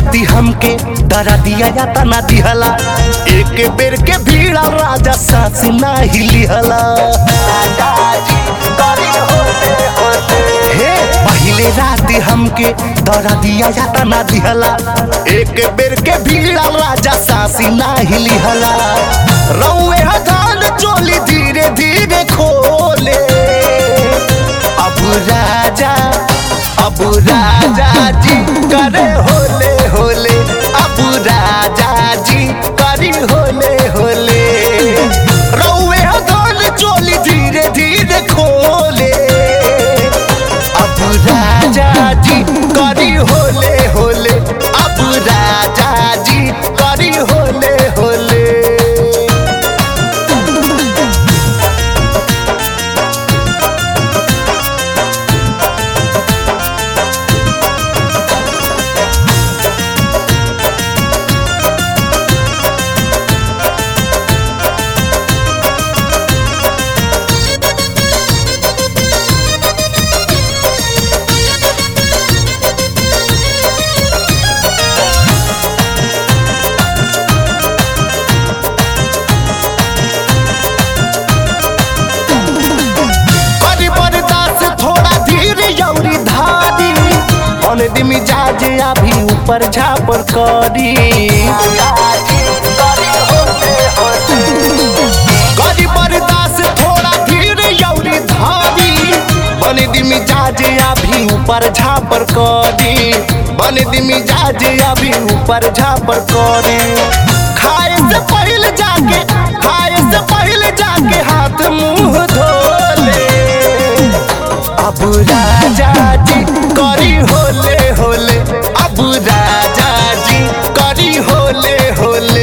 राती हमके डरा दिया या तना दिहला एक बेर के भीड़ा राजा सांस ना हिलिहला हे पहले राती हमके डरा दिया या तना दिहला एक बेर के भीड़ा राजा सांस ना हिलिहला रौए हजान चोली धीरे धीरे खोले अब राजा अब राजा जी करे होले होले अब राजा जी करी होले होले रौए हदोल चोली धीरे धीरे खोले अब राजा जी करी होले होले अब राजा जी करी होले होले करी बर्दाश्त थोड़ा धीर यौरी धारी मन दिमी जाजे अभी ऊपर झापर करी करी बर्दाश्त थोड़ा धीर यौरी धारी बन दिमी जाजे अभी ऊपर झापर करी बन दिमी जाजे अभी ऊपर झापर करी खाए से पहले जाके खाए से पहले जाके हाथ मुंह धोले अब राजा जी करी होले होले अब राजा जी करी होले होले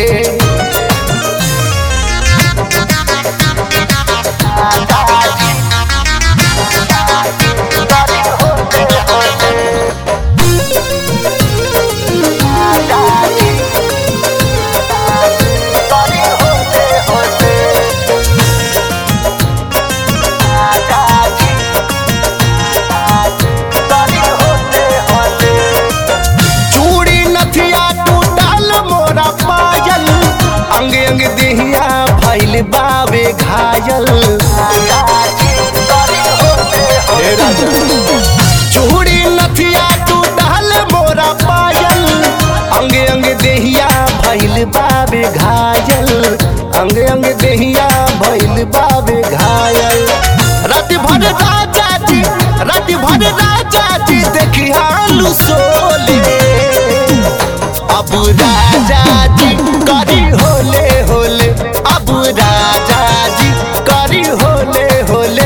चूड़ी नथिया टूटल मोरा पायल अंग अंग देहिया भैल बावे घायल हे राजा। चूड़ी नथिया टूटल मोरा पायल अंग अंग देहिया भैल बावे घायल अंग अंग देहिया भैल बावे घायल रात भर राजा जी रात भर राजा जी देखी हालू सोले अब राजा जी करी होले होले अब राजा जी करी होले होले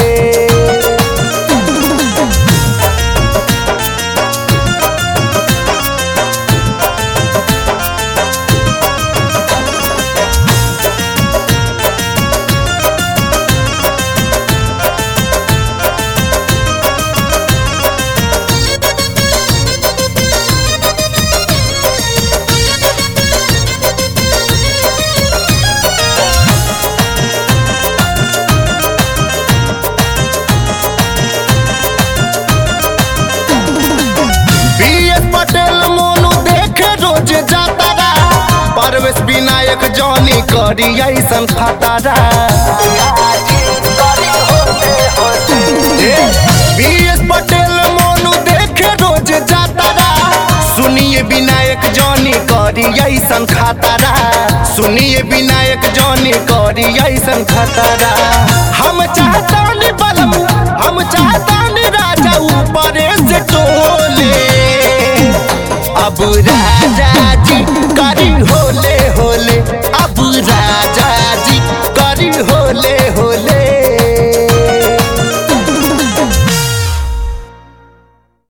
बीएस पटेल मोनू देखे रोज जातारा परवेश विनायक जॉनी करी ऐसन खतारा बीएस पटेल मोनू देखे रोज जातारा सुनिए विनायक जॉनी करी ऐसन खतारा सुनिए विनायक जॉनी करी ऐसन खतारा हम चाहतानी बलम हम चाहतानी राजा ऊपर से टोले अब राजा जी करी होले होले अब राजा जी करी होले